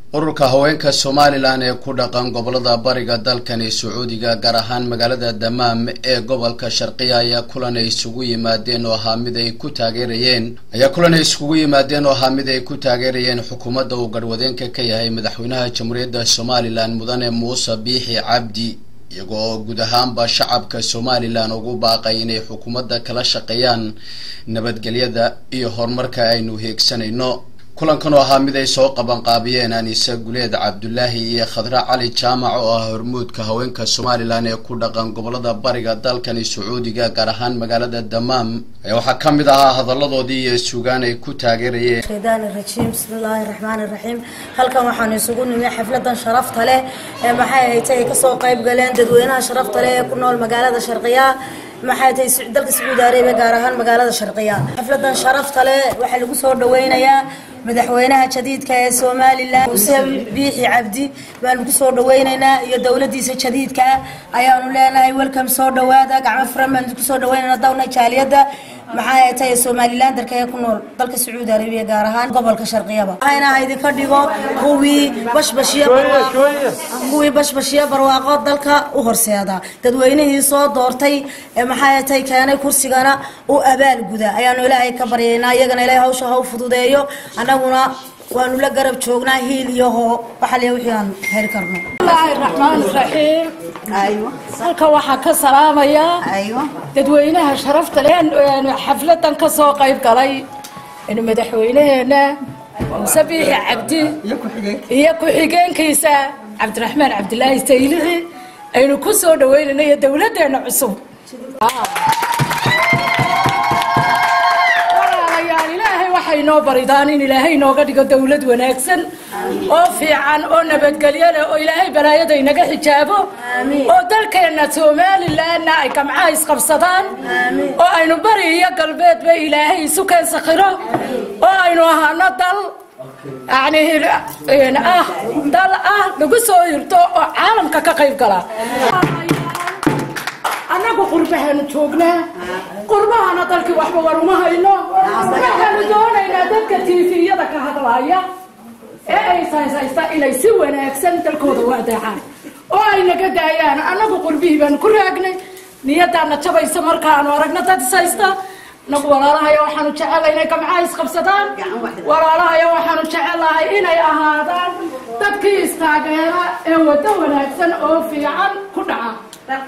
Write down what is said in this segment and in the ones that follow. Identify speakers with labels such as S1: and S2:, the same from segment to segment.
S1: ururka haweenka somalilan ee ku dhaqan gobolada bariga dalkani sacuudiga gaar ahaan magaalada damaam ee gobolka sharqiya ayaa kulan ay isugu yimaadeen oo ahaa mid ay ku taageerayeen ayaa kulan ay isugu yimaadeen oo ahaa mid ay ku taageerayeen xukuumadda uu garhwadeenka ka yahay madaxweynaha jamhuuriyadda somalilan mudane muuse biixi cabdi iyagoo oo guud ahaanba shacabka somalilan ugu baaqay inay xukuumadda kala shaqeeyaan nabadgelyada iyo horumarka aynu heegsanayno kulankan oo ahaa mid ay soo qabanqaabiyeen anise guleed cabdulaahi iyo khadra cali jaamac oo ah hormuudka haweenka somalilan ee ku dhaqan gobolada bariga dalkani sacuudiga gaar ahaan magaalada damaam ayaa waxaa ka mid ahaa hadalladoodii iyo sugaan ay ku taageerayeen
S2: shaydaani rajiim bismillaahi raxmaani raxiim halkan waxaanu isugu nimi xafladan sharafta leh ee maxay ahayd ay kasoo qayb galeen dadweynaha sharafta leh ee ku nool magaalada sharqiya maxay tahay dalka sacuudi arabiya gaar ahaan magaalada sharqiya xafladan sharafta leh waxaa lagu soo dhaweynayaa madaxweynaha jadiidka ee somalilan muuse biixi cabdi baanu ku soo dhaweyneynaa iyo dowladiisa jadiidka ayaanu leenahay welcome soo dhawaada gacmo furan baanu ku soo dhaweynayna dawna jaaliyadda maxaa tahay somalilan dalka ee ku nool dalka sacuudi arabiya gaar ahaan gobolka sharqiyaba waxayna idinka dhigo kuwii bashbashiyo barwaaqo kuwii bashbashiyo barwaaqo dalka u horseeda dadweynihii soo doortay ee maxaa tahay keenay kursigana u abaalguda ayaanu ilaahay ka baryaynaa iyagana ilaahay hawsha ha u fududeeyo annaguna waanu la garab joognaa hiil iyo hoo waxaa le wixii aan heli karno
S3: bismillaahi raxmaan raxiim halka waxaa ka salaamayaa dadweynaha sharafta leh xafladan ka soo qayb galay madaxweynaheena muuse biixi cabdi iyo ku-xigeenkiisa cabdiraxmaan cabdilaahi saylici aynu ku soo dhaweynayna iyo dowladeena cusub waxay noo baridaan in ilaahay nooga dhigo dowlad wanaagsan oo fiican oo nabadgelyo leh oo ilaahay balaayada inaga xijaabo oo dalkeenna somalilanna ay gamcaha isqabsadaan oo aynu bari iyo galbeedba ilaahay isu keen sakhiro oo aynu ahaano dal yani ah dal ah lagu soo hirto oo caalamka ka qayb gala annagu qurbahaanu joognaa qurbahana dalkii waxba war uma hayno waxaanu doonaynaa dadka tiifiyada ka hadlaaya ee ay sayshaysta inay si wanaagsan dalkooda u adeecaan oo ay naga daayaan annagu qurbihii baanu ku raagnay niyadaana jabaysa markaanu aragno dad ishaysta nagu walaalahayo waxaanu jecelahay inay gamcaha isqabsadaan walaalahayo waxaanu jecelahay inay ahaadaan dadkii istaageera ee waddo wanaagsan oo fiican ku dhaca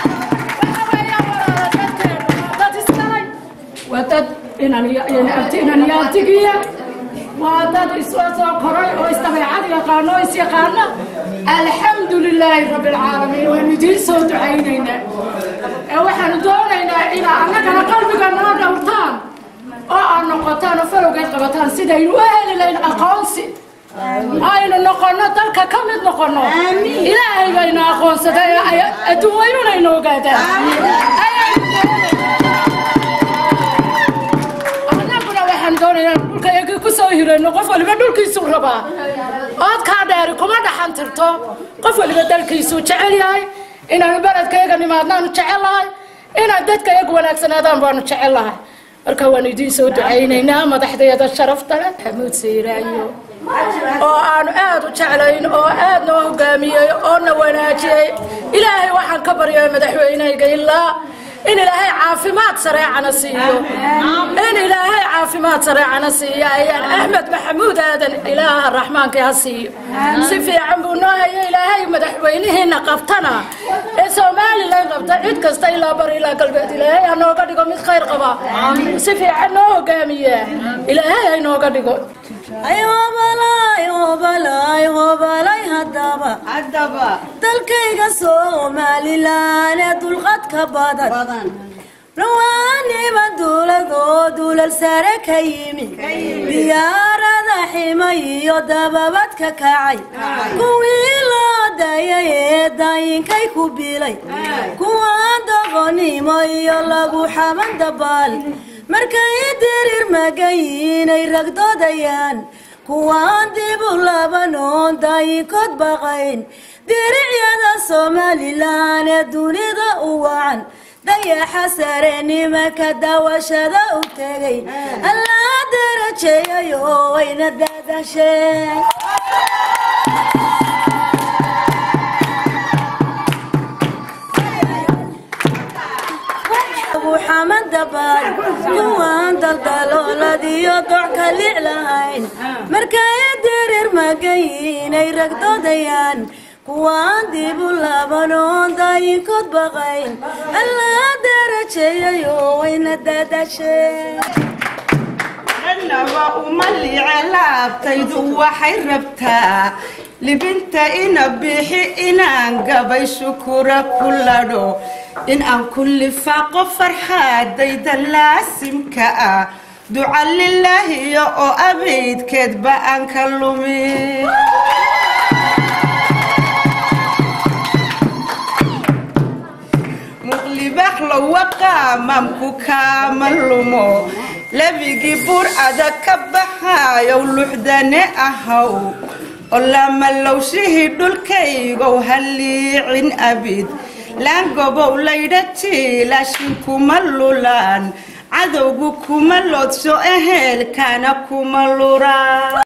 S3: waa dad inanyaantigiya waa dad isla soo koray oo isdabeecad yaqaano o isyaqaana alxamdu lilaahi rabbi alcaalamiin waynu idiin soo ducaynaynaa ee waxaanu doonaynaa inaa annagana qalbiga noo dhowrtaan oo aad noqotaan oo falowgeed qabataan sidaynu u heli layn aqoonsi aynu noqono dalka ka mid noqono ilaahay baynu aqoonsaday adduun weynunaynu ogaadaan dhulka kusoo hirano qof waliba dhulkiisuu rabaa oodkaa dheeri kuma dhaxan tirto qof waliba dalkiisuu jecel yahay inaanu beledkayaga nimaadnaanu jecellahay inaan dadka yagu wanaagsanaadaan baanu jecellahay marka waanu idiin soo ducaynaynaa madaxdeeda sharafta leh xamuud sayraayo oo aanu aad u jeclayn oo aad noo hogaamiyey oo na wanaajiyey ilaahay waxaan ka baryay madaxweynehayga ilaa in ilaahay caafimaad sareecana siiyo in ilaahay caafimaad sareecana siiyo ayaan axmed maxamuud aadan ilaaha raxmaanka ha siiyo si fiican buu noo hayo ilaahay madaxweynihiina qabtana ee somalilan qabta cid kasta ilaa bari ilaa galbeed ilaahay ha nooga dhigo mid khayr qaba si fiican noo hogaamiya ilaahay ha inooga dhigo
S2: hadaba dalkayga somalilan ee dulqadka badan rawaaniba duuladoo duulal sare ka yimi diyaarada ximay iyo dababadka kacay kuwii loo dayay ee daayinkay ku bilay kuwa doqonimo iyo lagu xaban dabaal markay diriir magayiinay ragdoodayaan kuwaan dibu labanoon daayinkood baqayn diricyada somalilan ee dunida u wacan dayaxa sare nimanka daawashada u tegay allaa darajeeyayo wayna daadasheen dabaal kuwaan daldalooladiyo doc ka lic lahayn markaya dereer magayiinay ragdoodayaan kuwaan dibu labanoon daayinkood baqayn allaa darajeeyayo wayna daadasheen
S4: annaba uma liice laabtaydu waxay rabtaa libinta ina bixi inaan gabay shukura ku ladho in aan ku lifaaqo farxaadayda laasimka ah duca lilaahiyo oo abaydkeedba aan ka lumin muqlibaxlo waqaamamku kaama lumo labigii buur adag ka baxaayow luxdane ahaw oo lamalowshihii dhulkaygow halliicin abid laangobow laydha jiilashin kuma lulaan cadowgu kuma loodsho eheelkana kuma luraan